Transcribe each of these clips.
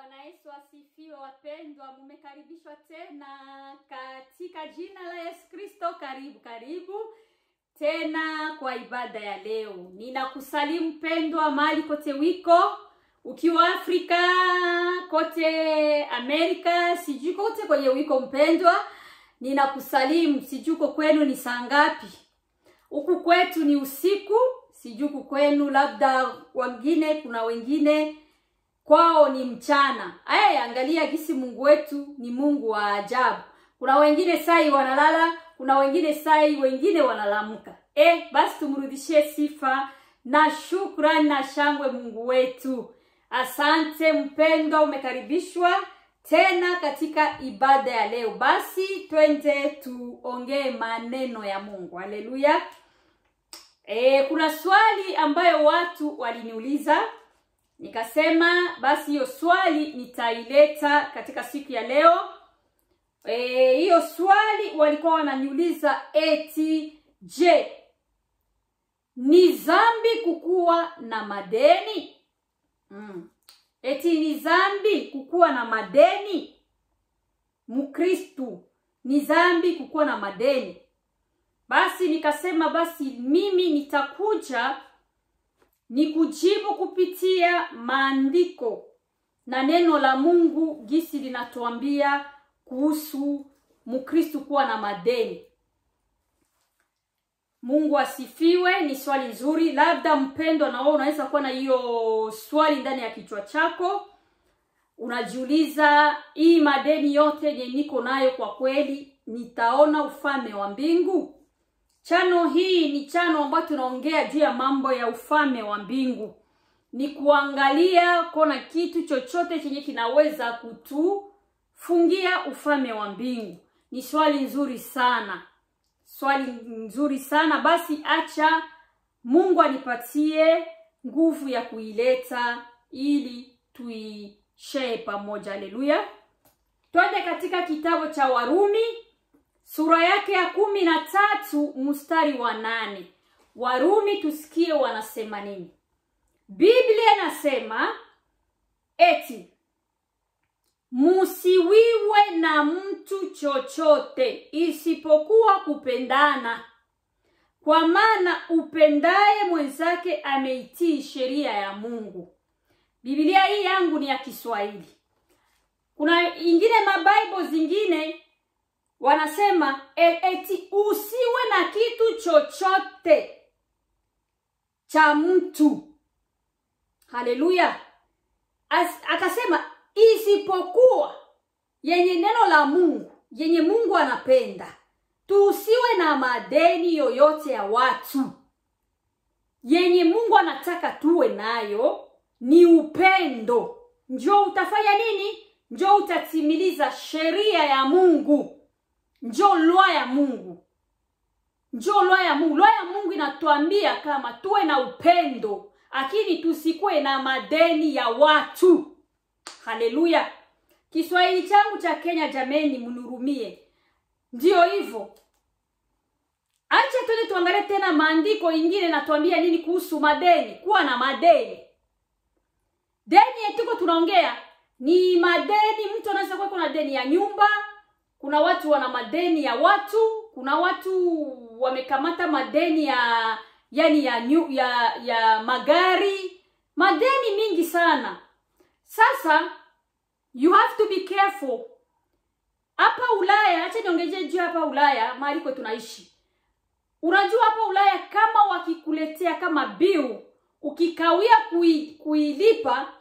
Bwana Yesu asifiwe. Wapendwa, mumekaribishwa tena katika jina la Yesu Kristo. Karibu karibu tena kwa ibada ya leo. Ninakusalimu mpendwa, mahali kote wiko, ukiwa Afrika, kote Amerika, sijui kote kwenye wiko mpendwa, ninakusalimu. Sijui uko kwenu ni saa ngapi? Huku kwetu ni usiku, sijui huku kwenu, labda wengine, kuna wengine kwao ni mchana. Aya, angalia gisi Mungu wetu ni Mungu wa ajabu. Kuna wengine sai wanalala, kuna wengine sai wengine wanalamka. Eh, basi tumrudishie sifa na shukrani na shangwe Mungu wetu. Asante mpendwa, umekaribishwa tena katika ibada ya leo. Basi twende tuongee maneno ya Mungu. Haleluya. E, kuna swali ambayo watu waliniuliza nikasema basi hiyo swali nitaileta katika siku ya leo. Eh, hiyo swali walikuwa wananiuliza eti, je, ni dhambi kukuwa na madeni? Mm. Eti ni dhambi kukuwa na madeni? Mkristu, ni dhambi kukuwa na madeni? Basi nikasema basi mimi nitakuja ni kujibu kupitia maandiko na neno la Mungu gisi linatuambia kuhusu Mkristu kuwa na madeni. Mungu asifiwe. Ni swali nzuri. Labda mpendwa, na wewe unaweza kuwa na hiyo swali ndani ya kichwa chako, unajiuliza, hii madeni yote yenye niko nayo, kwa kweli nitaona ufalme wa mbingu? Chano hii ni chano ambayo tunaongea juu ya mambo ya ufalme wa mbingu, ni kuangalia kona kitu chochote chenye kinaweza kutufungia ufalme wa mbingu. Ni swali nzuri sana, swali nzuri sana. Basi acha Mungu anipatie nguvu ya kuileta ili tuishee pamoja. Haleluya! Twende katika kitabu cha Warumi sura yake ya kumi na tatu mstari wa nane. Warumi, tusikie wanasema nini. Biblia inasema eti musiwiwe na mtu chochote isipokuwa kupendana, kwa maana upendaye mwenzake ameitii sheria ya Mungu. Biblia hii yangu ni ya Kiswahili. Kuna ingine mabible zingine wanasema eti usiwe na kitu chochote cha mtu. Haleluya! Akasema isipokuwa yenye neno la Mungu, yenye Mungu anapenda. Tusiwe na madeni yoyote ya watu. Yenye Mungu anataka tuwe nayo ni upendo. Njoo utafanya nini? Njoo utatimiliza sheria ya Mungu. Njoo lwa ya Mungu, njoo lwa ya Mungu. Lwa ya Mungu inatuambia kama tuwe na upendo, lakini tusikuwe na madeni ya watu. Haleluya! Kiswahili changu cha Kenya, jameni, mnihurumie. Ndiyo hivyo. Acha twende tuangalie tena maandiko ingine natuambia nini kuhusu madeni, kuwa na madeni. Deni yetuko tunaongea ni madeni. Mtu anaweza kuwa na deni ya nyumba kuna watu wana madeni ya watu, kuna watu wamekamata madeni ya yani ya nyu, ya ya magari, madeni mingi sana. Sasa you have to be careful. Hapa Ulaya, acha niongezee juu hapa Ulaya mahali kwa tunaishi. Unajua hapa Ulaya kama wakikuletea kama bill ukikawia kui, kuilipa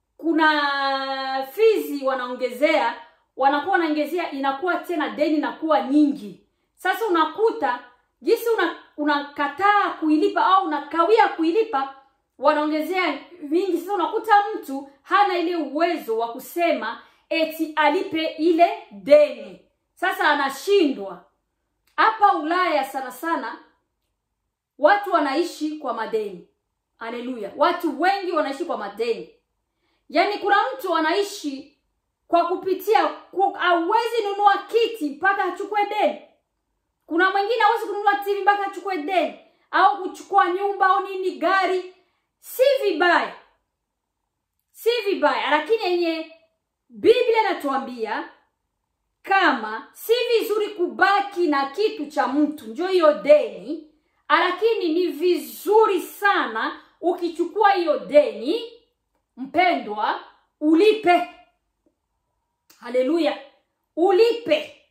kuna fizi wanaongezea wanakuwa wanaongezea, inakuwa tena deni inakuwa nyingi. Sasa unakuta jinsi unakataa una kuilipa au unakawia kuilipa, wanaongezea vingi. Sasa unakuta mtu hana ile uwezo wa kusema eti alipe ile deni, sasa anashindwa. Hapa Ulaya sana sana watu wanaishi kwa madeni. Haleluya, watu wengi wanaishi kwa madeni, yaani kuna mtu anaishi kwa kupitia hawezi nunua kiti mpaka achukue deni. Kuna mwingine hawezi kununua TV mpaka achukue deni, au kuchukua nyumba au nini, gari. Si vibaya, si vibaya, lakini yenye biblia inatuambia kama si vizuri kubaki na kitu cha mtu njo hiyo deni lakini ni vizuri sana ukichukua hiyo deni mpendwa ulipe haleluya ulipe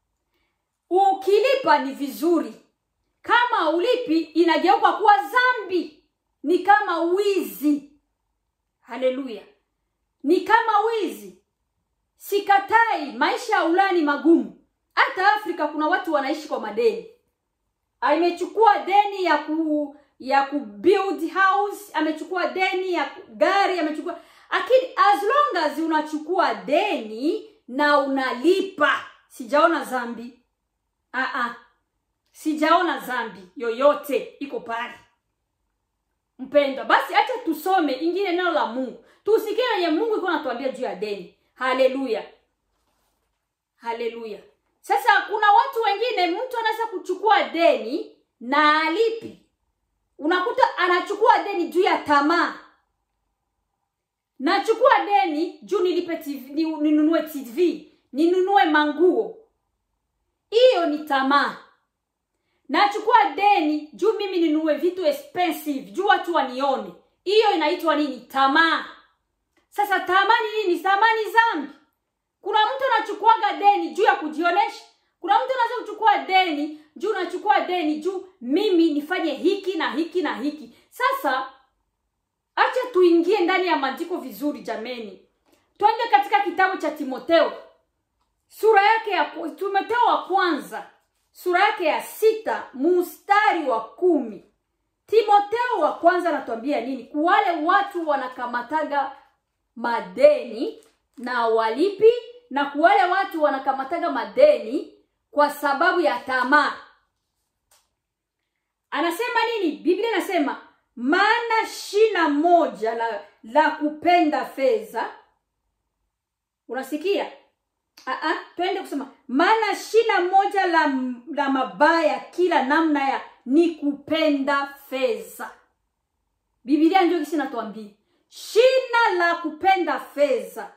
ukilipa ni vizuri kama ulipi inageuka kuwa zambi ni kama wizi haleluya ni kama wizi sikatai maisha ya ulaya ni magumu hata afrika kuna watu wanaishi kwa madeni amechukua deni ya ku ya ku build house amechukua deni ya gari amechukua lakini as long as unachukua deni na unalipa sijaona zambi Aa, sijaona zambi yoyote iko pale mpendwa basi acha tusome ingine neno la mungu tusikie wenye mungu iko natuambia juu ya deni haleluya haleluya sasa kuna watu wengine mtu anaweza kuchukua deni na alipi unakuta anachukua deni juu ya tamaa nachukua deni juu nilipe TV, ni- ninunue tv ninunue manguo hiyo ni tamaa nachukua deni juu mimi ninunue vitu expensive juu watu wanione hiyo inaitwa nini tamaa sasa tamaa ni nini tamaa ni zambi kuna mtu anachukuaga deni juu ya kujionesha kuna mtu anaweza kuchukua deni juu unachukua deni juu mimi nifanye hiki na hiki na hiki sasa acha tuingie ndani ya maandiko vizuri jameni twende katika kitabu cha timoteo sura yake ya timoteo wa kwanza sura yake ya sita mustari wa kumi timoteo wa kwanza anatuambia nini kuwale watu wanakamataga madeni na walipi na kuwale watu wanakamataga madeni kwa sababu ya tamaa anasema nini biblia inasema maana shina moja la, la kupenda fedha unasikia Aa, twende kusema maana shina moja la, la mabaya kila namna ya ni kupenda fedha bibilia ndio kisi natuambia shina la kupenda fedha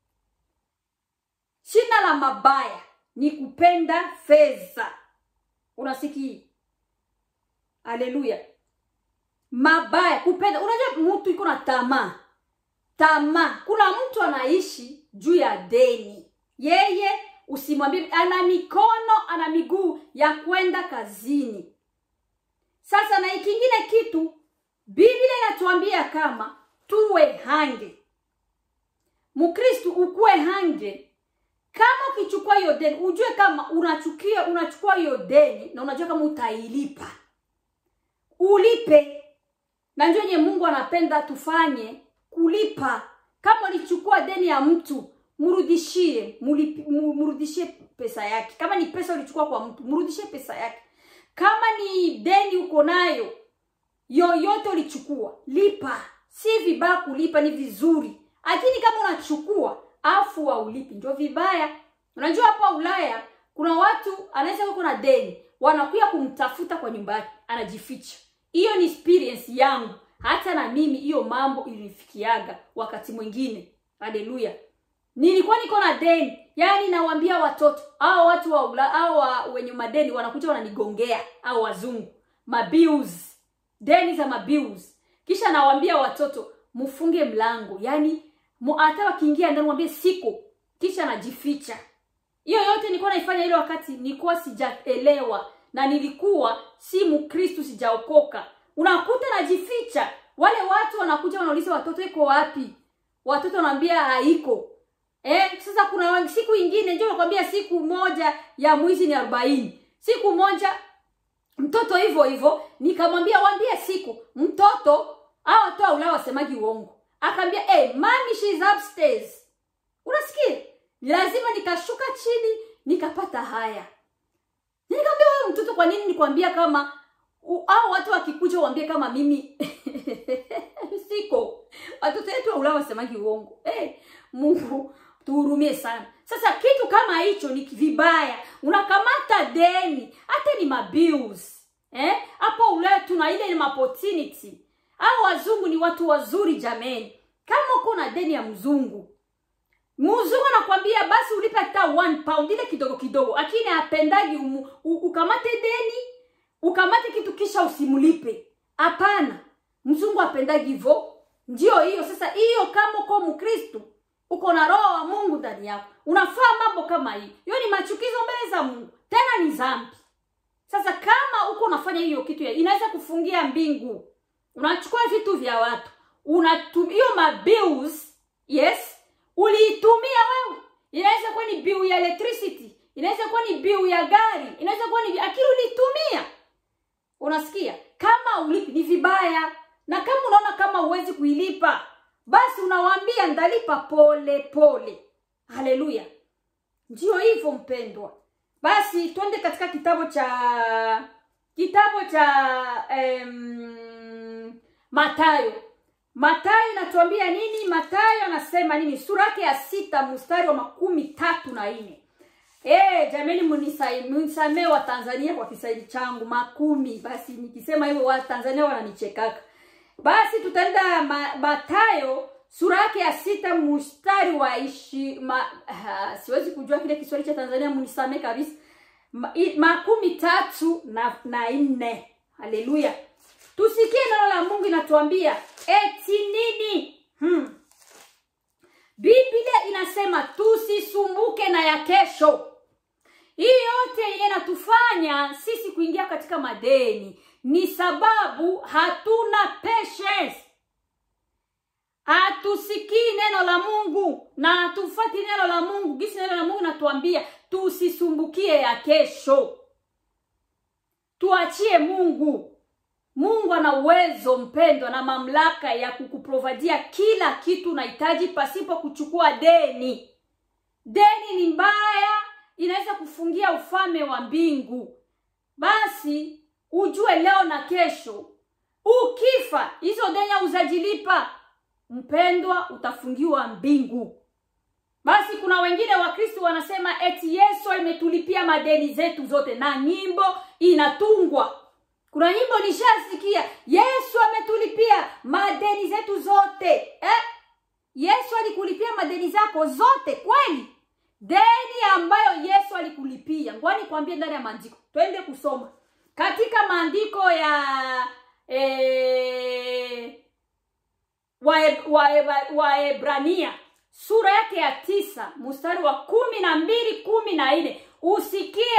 shina la mabaya ni kupenda fedha unasikia haleluya mabaya kupenda unajua mtu iko na tamaa tamaa kuna mtu anaishi juu ya deni yeye usimwambie ana mikono ana miguu ya kwenda kazini sasa na ikingine kitu biblia inatuambia kama tuwe hange mkristu ukuwe hange kama ukichukua hiyo deni ujue kama unachukia unachukua hiyo deni na unajua kama utailipa ulipe na ndio yenye mungu anapenda tufanye kulipa kama ulichukua deni ya mtu mrudishie mulipi- mu- mrudishie pesa yake kama ni pesa ulichukua kwa mtu mrudishie pesa yake kama ni deni uko nayo yoyote ulichukua lipa si vibaya kulipa ni vizuri lakini kama unachukua afu waulipi ndio vibaya unajua hapa ulaya kuna watu anaweza kuwa na deni wanakuya kumtafuta kwa nyumba yake anajificha hiyo ni experience yangu hata na mimi hiyo mambo ilinifikiaga wakati mwingine haleluya nilikuwa niko na deni yaani nawaambia watoto au watu wa ula au wa, wenye madeni wanakuja wananigongea au wazungu mabills deni za mabills kisha nawaambia watoto mfunge mlango yaani mu- hata wakiingia ndani mwambie siko kisha najificha hiyo yote nilikuwa naifanya ile wakati nilikuwa sijaelewa na nilikuwa si mkristu sijaokoka unakuta najificha wale watu wanakuja wanauliza watoto iko wapi watoto wanaambia haiko eh, sasa kuna siku ingine ndio nakwambia siku moja ya mwizi ni arobaini siku moja mtoto hivyo hivyo nikamwambia waambie siku mtoto au watu wa ulaya wasemagi uongo akaambia hey, mami she is upstairs unasikia lazima nikashuka chini nikapata haya nikamwambia wewe mtoto kwa nini nikwambia kama u- au watu wakikuja uambie kama mimi siko watoto wetu wa ulaya wasemagi uongo hey, mungu tuhurumie sana sasa kitu kama hicho ni vibaya unakamata deni hata ni mabills eh? hapo ulaya tuna ile ni opportunity au wazungu ni watu wazuri jameni kama uko na deni ya mzungu mzungu anakwambia basi ulipe hata one pound ile kidogo kidogo lakini apendagi umu, u, ukamate deni ukamate kitu kisha usimlipe hapana mzungu apendagi hivyo ndio hiyo sasa hiyo kama uko mkristu uko na roho wa mungu ndani yako unafaa mambo kama hii hiyo ni machukizo mbele za mungu tena ni zambi sasa kama uko unafanya hiyo kitu ya- inaweza kufungia mbingu unachukua vitu vya watu unatum hiyo mabills yes uliitumia wewe inaweza kuwa ni bill ya electricity inaweza kuwa ni bill ya gari inaweza kuwa ni akili uliitumia unasikia kama ulipi ni vibaya na kama unaona kama huwezi kuilipa basi unawaambia ndalipa pole pole haleluya ndio hivyo mpendwa basi twende katika kitabu cha kitabu cha em, matayo matayo inatuambia nini matayo anasema nini sura yake ya sita mstari wa makumi tatu na nne Eh, jamani munisai- munisamee wa Tanzania kwa Kiswahili changu makumi. Basi nikisema hivyo wa Tanzania wananichekaka. Basi tutaenda ma, Matayo sura yake ya sita mstari wa ishi ma, uh, siwezi kujua kile Kiswahili cha Tanzania munisamee kabisa. Ma, i, makumi tatu na, na nne. Haleluya. Tusikie neno la Mungu inatuambia eti nini? Hmm. Biblia inasema tusisumbuke na ya kesho. Hii yote yenye inatufanya sisi kuingia katika madeni ni sababu hatuna patience, hatusikii neno la Mungu na hatufati neno la Mungu. Gisi neno la Mungu natuambia tusisumbukie ya kesho, tuachie Mungu. Mungu ana uwezo mpendwa na mamlaka ya kukuprovadia kila kitu unahitaji pasipo kuchukua deni. Deni ni mbaya, inaweza kufungia ufalme wa mbingu. Basi ujue leo na kesho, ukifa hizo deni uzajilipa, mpendwa, utafungiwa mbingu. Basi kuna wengine Wakristo wanasema eti Yesu ametulipia madeni zetu zote, na nyimbo inatungwa kuna nyimbo nishasikia, Yesu ametulipia madeni zetu zote eh? Yesu alikulipia madeni zako zote kweli? Deni ambayo Yesu alikulipia, ngoja nikwambie ndani ya maandiko, twende kusoma katika maandiko ya eh, Waebrania wa, wa, wa sura yake ya tisa mstari wa kumi na mbili kumi na nne usikie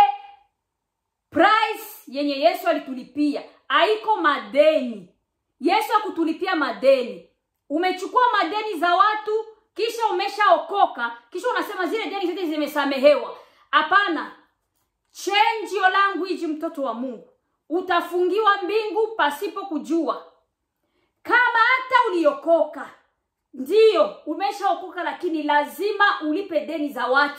price yenye Yesu alitulipia haiko madeni. Yesu akutulipia madeni. Umechukua madeni za watu kisha umeshaokoka, kisha unasema zile deni zote zimesamehewa. Hapana, change your language, mtoto wa Mungu, utafungiwa mbingu pasipo kujua. Kama hata uliokoka, ndiyo umeshaokoka, lakini lazima ulipe deni za watu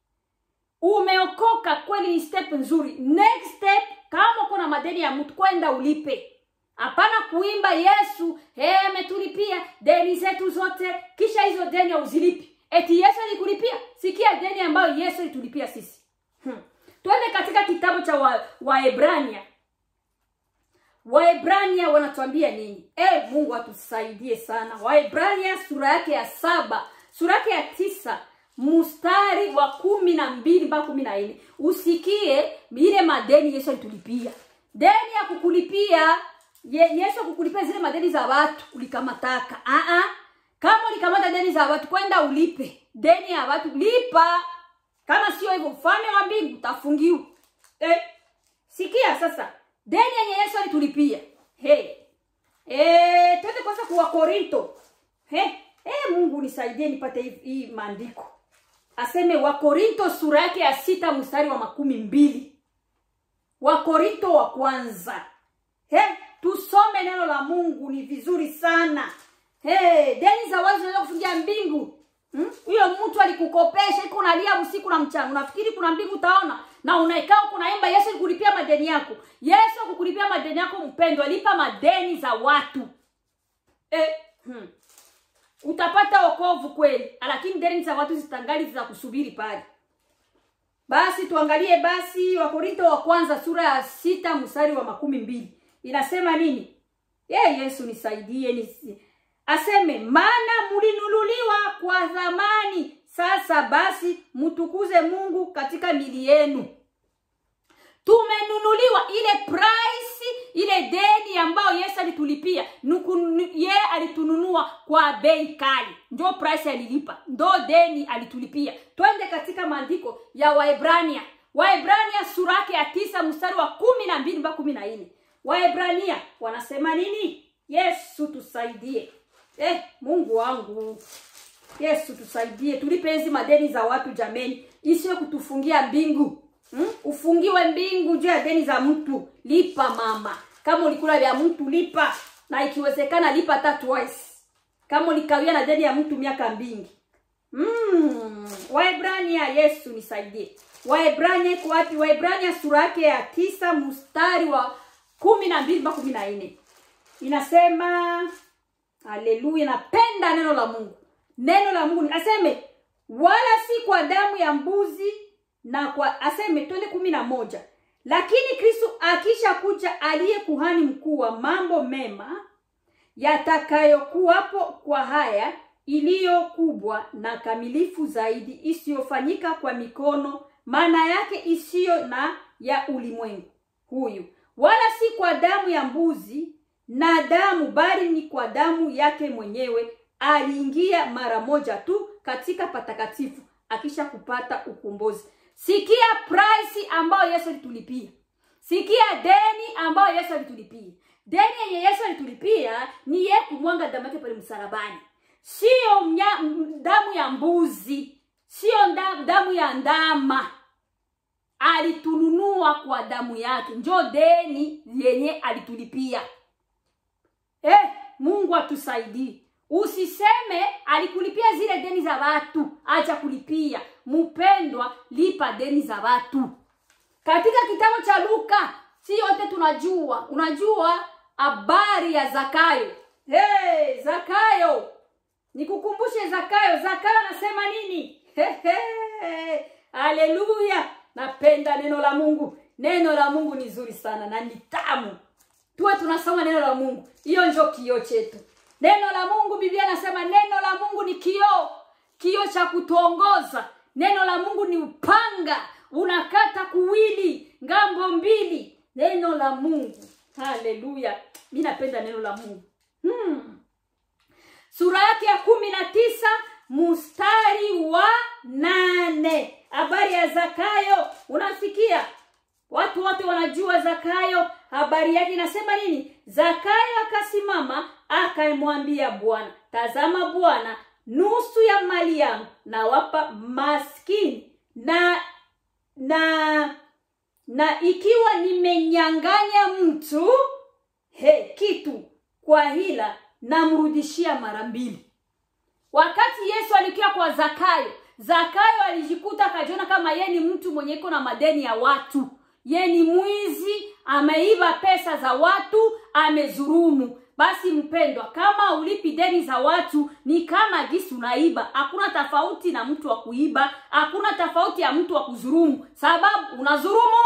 umeokoka kweli, ni step nzuri. Next step, kama uko na madeni ya mtu, kwenda ulipe. Hapana kuimba Yesu ametulipia hey, deni zetu zote, kisha hizo deni hauzilipi. Eti Yesu alikulipia? Sikia deni ambayo Yesu alitulipia sisi. Hmm. Twende katika kitabu cha Waebrania wa Waebrania wanatuambia nini? Eh, Mungu atusaidie sana. Waebrania sura yake ya saba, sura yake ya tisa mstari wa kumi na mbili mpaka kumi na nne usikie ile madeni Yesu alitulipia. Deni ya kukulipia ye, Yesu akukulipia zile madeni za watu ulikamataka. Ah ah. Kama ulikamata deni za watu kwenda ulipe. Deni ya watu lipa. Kama sio hivyo ufalme wa mbingu utafungiwa. Eh. Sikia sasa. Deni yenye Yesu alitulipia. Hey. Eh, twende kwanza kwa Korinto. Hey. Eh, Mungu nisaidie nipate hii maandiko aseme Wakorinto sura yake ya sita mstari wa makumi mbili Wakorinto wa kwanza. He, tusome neno la Mungu ni vizuri sana. He, deni za wazi zinaweza kufungia mbingu. Huyo hmm? mtu alikukopesha iko unalia usiku na mchana. Unafikiri kuna mbingu utaona? Na unaikaa kunaimba Yesu alikulipia madeni yako. Yesu akukulipia madeni yako mpendwa, lipa madeni za watu. Eh, hmm utapata wokovu kweli, lakini deni za watu zitangali za kusubiri pale. Basi tuangalie basi Wakorinto wa kwanza sura ya sita mstari wa makumi mbili inasema nini? Ye Yesu nisaidie nisi. Aseme maana mlinunuliwa kwa thamani sasa basi mtukuze Mungu katika mili yenu. Tumenunuliwa ile price, ile deni ambayo Yesu alitulipia. Yeye alitununua kwa bei kali, ndio price alilipa, ndo deni alitulipia. Twende katika maandiko ya Waebrania, Waebrania sura yake ya tisa mstari wa kumi na mbili mpaka kumi na nne. Waebrania wanasema nini? Yesu tusaidie. Eh, Mungu wangu Yesu tusaidie, tulipe hizi madeni za watu jameni, isiwe kutufungia mbingu hmm? Ufungiwe mbingu juu ya deni za mtu. Lipa mama, kama ulikula vya mtu lipa, na ikiwezekana lipa hata twice, kama ulikawia na deni ya mtu miaka mingi. Mm. Waebrania, Yesu nisaidie. Waebrania iko wapi? Waebrania sura yake ya tisa mstari wa kumi na mbili mpaka kumi na nne inasema, haleluya, napenda neno la Mungu neno la Mungu aseme, wala si kwa damu ya mbuzi na kwa aseme, twende kumi na moja. Lakini Kristo akisha kuja, aliye kuhani mkuu wa mambo mema yatakayokuwapo kwa haya iliyo kubwa na kamilifu zaidi, isiyofanyika kwa mikono, maana yake isiyo na ya ulimwengu huyu, wala si kwa damu ya mbuzi na damu, bali ni kwa damu yake mwenyewe aliingia mara moja tu katika patakatifu akisha kupata ukombozi. Sikia price ambayo Yesu alitulipia, sikia deni ambayo Yesu alitulipia. Deni yenye Yesu alitulipia ni yeye kumwanga damu yake pale msalabani, sio damu ya mbuzi, sio damu ya ndama. Alitununua kwa damu yake, njo deni yenye alitulipia. Eh, Mungu atusaidie. Usiseme alikulipia zile deni za watu, acha kulipia. Mpendwa, lipa deni za watu. Katika kitabu cha Luka, si yote tunajua, unajua habari ya Zakayo. Hey, Zakayo, nikukumbushe Zakayo. Zakayo anasema nini? Haleluya! Napenda neno la Mungu. Neno la Mungu ni zuri sana na ni tamu. Tuwe tunasoma neno la Mungu, hiyo ndio kioo chetu. Neno la Mungu, Biblia nasema neno la Mungu ni kioo, kioo cha kutuongoza. Neno la Mungu ni upanga, unakata kuwili ngambo mbili. Neno la Mungu, haleluya! Mi napenda neno la Mungu. Hmm. Sura yake ya kumi na tisa mstari wa nane habari ya Zakayo. Unasikia, watu wote wanajua Zakayo. Habari yake inasema nini? Zakayo akasimama akamwambia Bwana, tazama Bwana, nusu ya mali yangu nawapa maskini, na na na ikiwa nimenyang'anya mtu he kitu kwa hila, namrudishia mara mbili. Wakati Yesu alikia kwa Zakayo, Zakayo alijikuta akajiona kama ye ni mtu mwenye iko na madeni ya watu, ye ni mwizi, ameiba pesa za watu, amezurumu. Basi mpendwa, kama ulipi deni za watu ni kama gisi unaiba. Hakuna tofauti na mtu wa kuiba, hakuna tofauti ya mtu wa kuzurumu, sababu unazurumu.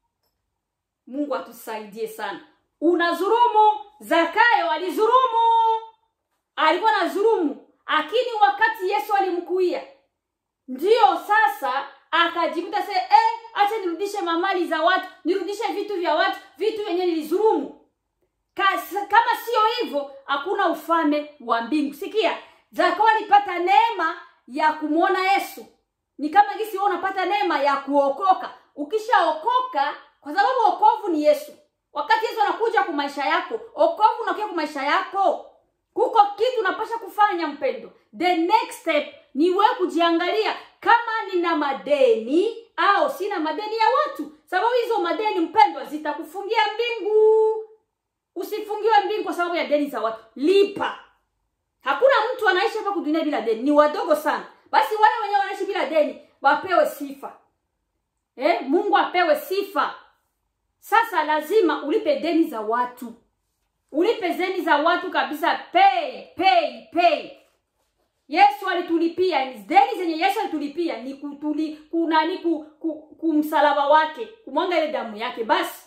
Mungu atusaidie sana. Unazurumu. Zakayo alizurumu, alikuwa na zurumu, lakini wakati Yesu alimkuia, ndiyo sasa akajikuta se eh, acha nirudishe mamali za watu, nirudishe vitu vya watu, vitu vyenye nilizurumu. Kama sio hivyo, hakuna ufalme wa mbingu. Sikia, Zakayo alipata neema ya kumwona Yesu. Ni kama gisi wewe unapata neema ya kuokoka. Ukishaokoka, kwa sababu wokovu ni Yesu. Wakati Yesu anakuja kwa maisha yako, wokovu unakuja kwa maisha yako, kuko kitu unapasha kufanya mpendo. The next step ni wewe kujiangalia kama nina madeni au sina madeni ya watu, sababu hizo madeni mpendwa, zitakufungia mbingu. Usifungiwe mbingu kwa sababu ya deni za watu, lipa. Hakuna mtu anaishi hapa kudunia bila deni, ni wadogo sana. Basi wale wenyewe wanaishi bila deni wapewe sifa eh, Mungu apewe sifa. Sasa lazima ulipe deni za watu, ulipe deni za watu kabisa. Pay, pay, pay. Yesu alitulipia deni zenye Yesu alitulipia ni kutuli kunani ku, ku, kumsalaba wake kumwanga ile damu yake. Basi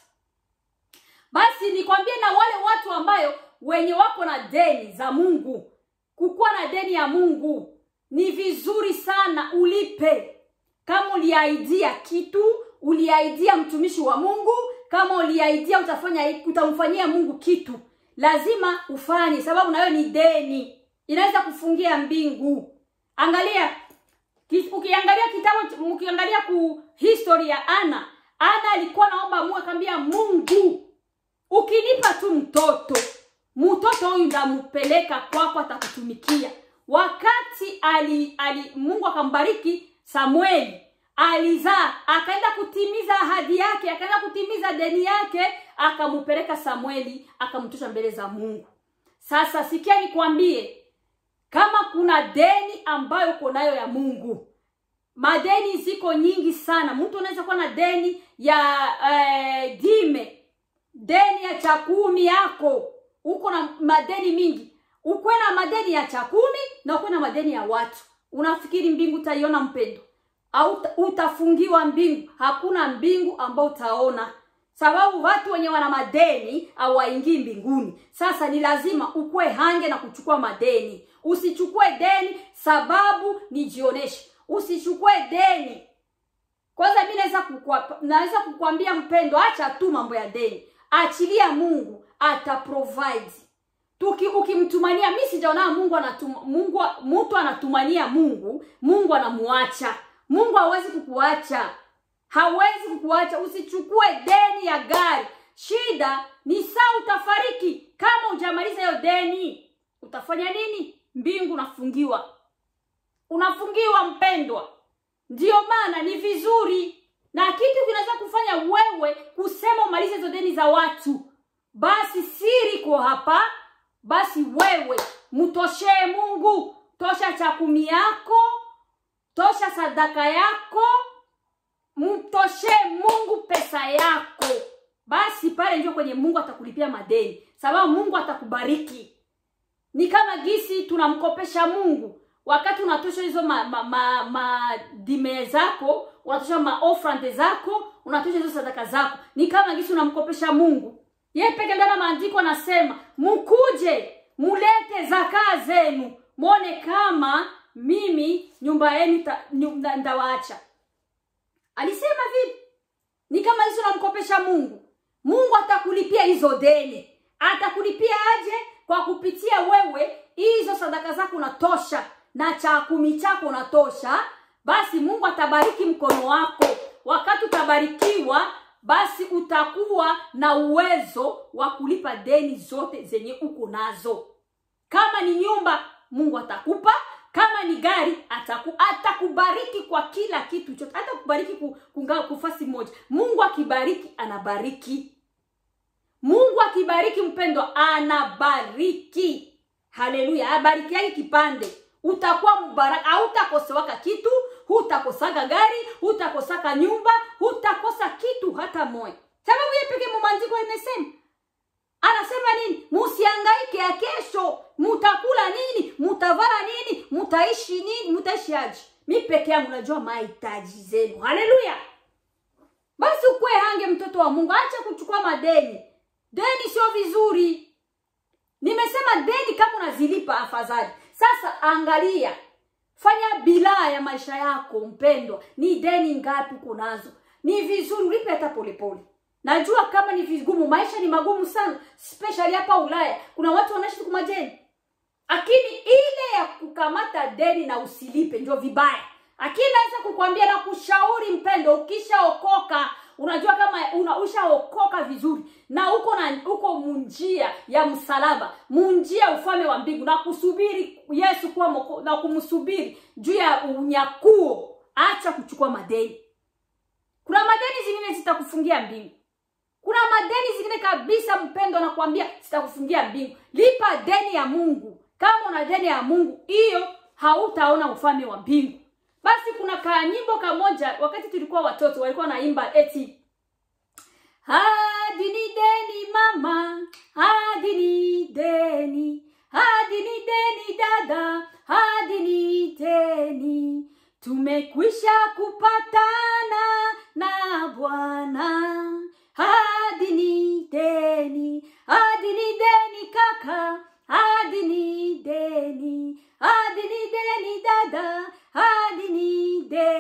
basi nikwambie na wale watu ambayo wenye wako na deni za Mungu, kukuwa na deni ya Mungu ni vizuri sana ulipe ulipe kama uliaidia kitu uliaidia mtumishi wa mungu kama uliaidia utafanya utamfanyia mungu kitu lazima ufanye sababu nayo ni deni inaweza kufungia mbingu angalia ki- ukiangalia kitabu ukiangalia ku history ya ana ana alikuwa naomba mungu akaambia mungu ukinipa tu mtoto mtoto huyu ndampeleka kwako atakutumikia wakati ali, ali mungu akambariki samueli alizaa akaenda kutimiza ahadi yake akaenda kutimiza deni yake akampeleka samueli akamtosha mbele za mungu sasa sikia nikwambie kama kuna deni ambayo uko nayo ya mungu madeni ziko nyingi sana mtu anaweza kuwa na deni ya eh, dime deni ya cha kumi yako uko na madeni mingi ukwe na madeni ya cha kumi na ukwe na madeni ya watu unafikiri mbingu utaiona mpendo au utafungiwa mbingu hakuna mbingu ambao utaona sababu watu wenye wana madeni hawaingii mbinguni sasa ni lazima ukwe hange na kuchukua madeni usichukue deni sababu nijioneshe usichukue deni kwanza mi naweza kukwa, naweza kukwambia mpendo acha tu mambo ya deni achilia mungu ata provide tuki ukimtumania mi sijaona mungu anatuma, mungu mtu anatumania mungu mungu anamuacha mungu hawezi kukuacha hawezi kukuacha usichukue deni ya gari shida ni saa utafariki kama ujamaliza hiyo deni utafanya nini mbingu unafungiwa unafungiwa mpendwa ndiyo maana ni vizuri na kitu kinaweza kufanya wewe kusema umalize hizo deni za watu basi siri ko hapa basi wewe mtoshee mungu tosha chakumi yako tosha sadaka yako mtoshee mungu pesa yako basi pale ndio kwenye mungu atakulipia madeni sababu mungu atakubariki ni kama gisi tunamkopesha mungu wakati unatosha hizo madime ma, ma, ma dime zako unatosha maofrande zako unatosha hizo sadaka zako ni kama gisi unamkopesha mungu ye peke ndana maandiko anasema mkuje mulete zakaa zenu mwone kama mimi nyumba yenu ndawaacha alisema vipi ni kama hizo unamkopesha mungu mungu atakulipia hizo deni atakulipia aje kwa kupitia wewe hizo sadaka zako unatosha na cha kumi chako unatosha basi mungu atabariki mkono wako wakati utabarikiwa basi utakuwa na uwezo wa kulipa deni zote zenye uko nazo kama ni nyumba mungu atakupa kama ni gari ataku, atakubariki kwa kila kitu chote hata kubariki kungaa kufasi moja mungu akibariki anabariki mungu akibariki mpendwa anabariki haleluya abarikiaki kipande utakuwa mbaraka hautakosewaka kitu hutakosaga gari hutakosaka nyumba hutakosa kitu hata moja sababu ye peke mumandiko imesema anasema nini musiangaike ya kesho mutakula nini mutavara nini mutaishi nini mutaishi aji mi peke yangu najua mahitaji zenu haleluya basi ukwe hange mtoto wa mungu acha kuchukua madeni deni sio vizuri nimesema deni kama unazilipa afadhali sasa angalia fanya bilaa ya maisha yako mpendwa ni deni ngapi uko nazo ni vizuri ulipe hata polepole najua kama ni vigumu maisha ni magumu sana especially hapa ulaya kuna watu wanaishi kwa majeni lakini ile ya kukamata deni na usilipe ndio vibaya lakini naweza kukwambia na kushauri mpendo ukishaokoka unajua kama una ushaokoka vizuri na uko na uko munjia ya msalaba munjia ufalme wa mbingu na kusubiri yesu kuwa moko, na kumsubiri juu ya unyakuo acha kuchukua madeni kuna madeni zingine zitakufungia mbingu kuna madeni zingine kabisa mpendo nakwambia zitakufungia mbingu lipa deni ya mungu kama una deni ya mungu hiyo hautaona ufalme wa mbingu basi kuna kanyimbo kamoja wakati tulikuwa watoto walikuwa naimba eti hadi ni deni mama hadi ni deni hadi ni deni dada hadi ni deni tumekwisha kupatana na bwana hadi ni deni hadi ni deni kaka hadi ni deni hadi ni deni dada hadi ni deni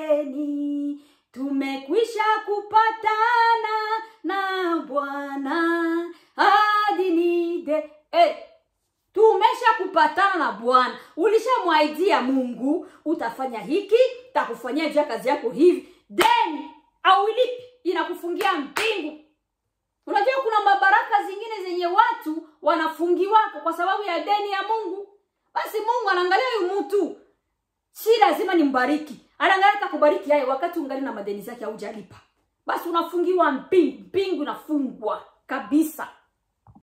kupatana na bwana hadi nide eh, tumesha kupatana na bwana ulishamwaidia mungu utafanya hiki takufanyia juu ya kazi yako hivi then auilipi inakufungia mbingu unajua kuna mabaraka zingine zenye watu wanafungiwako kwa sababu ya deni ya mungu basi mungu anaangalia huyu mtu si lazima nimbariki anaangalia takubariki yaye wakati ungali na madeni zake haujalipa basi unafungiwa mbingu mbingu inafungwa kabisa